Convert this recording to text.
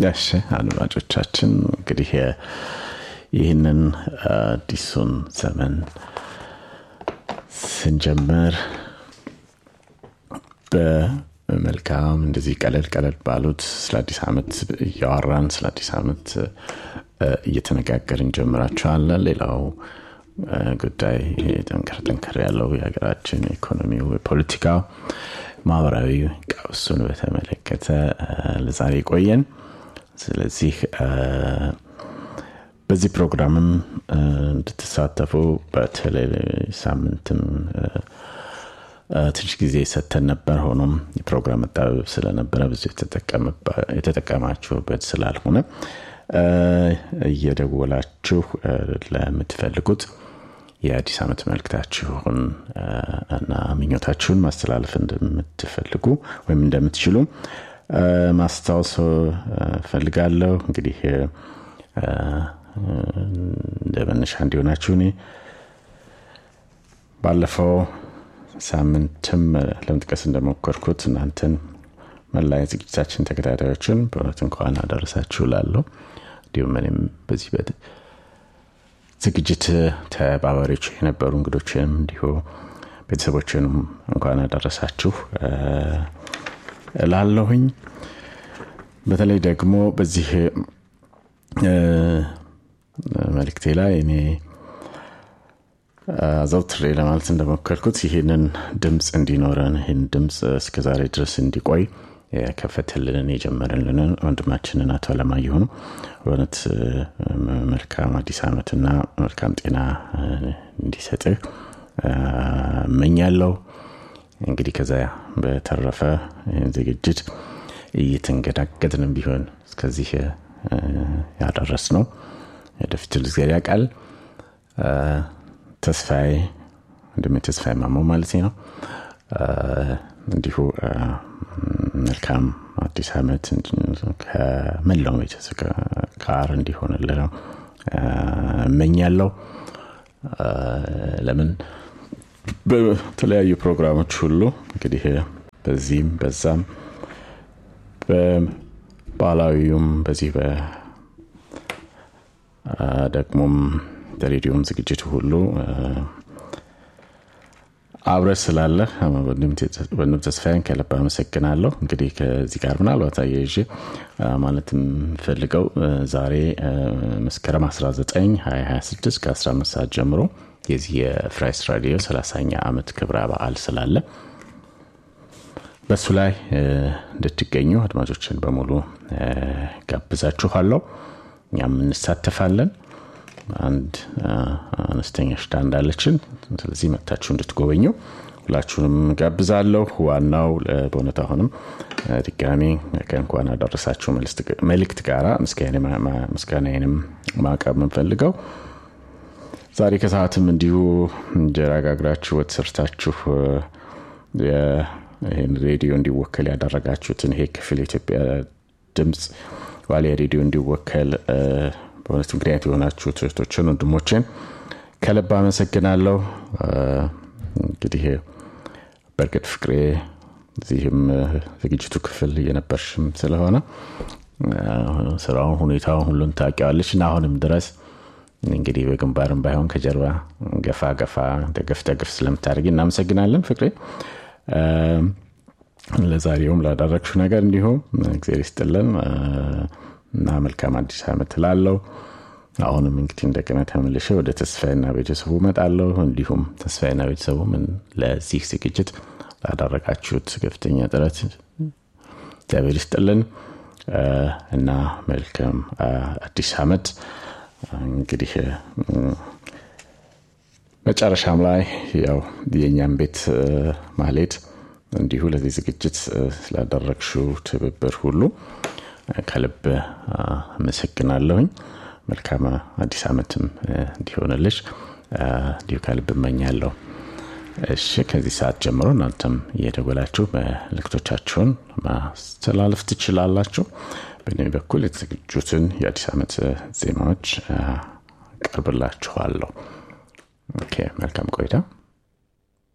እሺ አድማጮቻችን እንግዲህ ይህንን አዲሱን ዘመን ስንጀምር በመልካም እንደዚህ ቀለል ቀለል ባሉት ስለ አዲስ ዓመት እያወራን ስለ አዲስ ዓመት እየተነጋገርን እንጀምራቸዋለን። ሌላው ጉዳይ ጠንከር ጠንከር ያለው የሀገራችን ኢኮኖሚው፣ የፖለቲካው፣ ማህበራዊ ቀውሱን በተመለከተ ለዛሬ ቆየን። ስለዚህ በዚህ ፕሮግራምም እንድትሳተፉ በተለይ ሳምንትም ትንሽ ጊዜ ሰተን ነበር። ሆኖም የፕሮግራም መጣበብ ስለነበረ ብዙ የተጠቀማችሁበት ስላልሆነ እየደወላችሁ ለምትፈልጉት የአዲስ ዓመት መልክታችሁን እና ምኞታችሁን ማስተላለፍ እንደምትፈልጉ ወይም እንደምትችሉ ማስታወስ ፈልጋለሁ። እንግዲህ እንደ መነሻ እንዲሆናችሁ እኔ ባለፈው ሳምንትም ለመጥቀስ እንደሞከርኩት እናንተን መላ ዝግጅታችን ተከታታዮችን በእውነት እንኳን አደረሳችሁ ላለሁ እንዲሁም እኔም በዚህ ዝግጅት ተባባሪዎች የነበሩ እንግዶችንም እንዲሁ ቤተሰቦችንም እንኳን አደረሳችሁ ላለሁኝ በተለይ ደግሞ በዚህ መልክቴ ላይ እኔ አዘውትሬ ለማለት እንደሞከርኩት ይህንን ድምፅ እንዲኖረን ይህን ድምፅ እስከዛሬ ድረስ እንዲቆይ የከፈትልንን የጀመረልንን ወንድማችንን አቶ አለማየሁ በእውነት መልካም አዲስ ዓመትና መልካም ጤና እንዲሰጥህ እመኛለሁ። እንግዲህ ከዛ በተረፈ ዝግጅት እየተንገዳገድንም ቢሆን እስከዚህ ያደረስ ነው ወደፊት ልዝገድ ያውቃል። ተስፋዬ ወንድሜ ተስፋዬ ማሞ ማለት ነው። እንዲሁ መልካም አዲስ ዓመት ከመላው ቤተሰብ ጋር እንዲሆንልን ነው እመኛለሁ። ለምን በተለያዩ ፕሮግራሞች ሁሉ እንግዲህ በዚህም በዛም በባህላዊውም በዚህ ደግሞም በሬዲዮም ዝግጅት ሁሉ አብረ ስላለ ወንድም ተስፋዬን ከልብ አመሰግናለሁ። እንግዲህ ከዚህ ጋር ምናልባት አያይዤ ማለት የምፈልገው ዛሬ መስከረም 19 2026 ከ15 ሰዓት ጀምሮ የዚህ የፍራይስ ራዲዮ 30ኛ ዓመት ክብረ በዓል ስላለ በእሱ ላይ እንድትገኙ አድማጮችን በሙሉ ጋብዛችኋለሁ። እኛም እንሳተፋለን። አንድ አነስተኛ ሽታ እንዳለችን ስለዚህ መታችሁ እንድትጎበኙ ሁላችሁንም ጋብዛለሁ። ዋናው በእውነት አሁንም ድጋሚ ከእንኳን አደረሳችሁ መልእክት ጋራ ምስጋናዬንም ማቅረብ የምንፈልገው ዛሬ ከሰዓትም እንዲሁ እንጀራ ጋግራችሁ ወጥ ሰርታችሁ ይህን ሬዲዮ እንዲወከል ያደረጋችሁትን ይሄ ክፍል የኢትዮጵያ ድምፅ ዋሊያ ሬዲዮ እንዲወከል በእውነት ምክንያት የሆናችሁ እህቶችን ወንድሞችን ከልብ አመሰግናለሁ። እንግዲህ በእርግጥ ፍቅሬ እዚህም ዝግጅቱ ክፍል እየነበርሽም ስለሆነ ስራውን ሁኔታውን ሁሉን ታውቂዋለች እና አሁንም ድረስ እንግዲህ በግንባርም ባይሆን ከጀርባ ገፋ ገፋ ደገፍ ደገፍ ስለምታደርጊ እናመሰግናለን ፍቅሬ። ለዛሬውም ላደረግሽው ነገር እንዲሁም እግዜር ይስጥልን እና መልካም አዲስ ዓመት ላለው አሁንም እንግዲህ እንደገና ተመልሼ ወደ ተስፋዬና ቤተሰቡ እመጣለሁ። እንዲሁም ተስፋዬና ቤተሰቡ ምን ለዚህ ዝግጅት ላደረጋችሁት ከፍተኛ ጥረት እግዚአብሔር ይስጥልን እና መልካም አዲስ ዓመት። እንግዲህ መጨረሻም ላይ ያው የእኛም ቤት ማሌት እንዲሁ ለዚህ ዝግጅት ስላደረግሽው ትብብር ሁሉ ከልብ አመሰግናለሁኝ። መልካም አዲስ ዓመትም እንዲሆንልሽ እንዲሁ ከልብ እመኛለሁ። እሺ ከዚህ ሰዓት ጀምሮ እናንተም እየደወላችሁ መልእክቶቻችሁን ማስተላለፍ ትችላላችሁ። በእኔ በኩል የተዘጋጁትን የአዲስ ዓመት ዜማዎች ቀርብላችኋለሁ። ኦኬ መልካም ቆይታ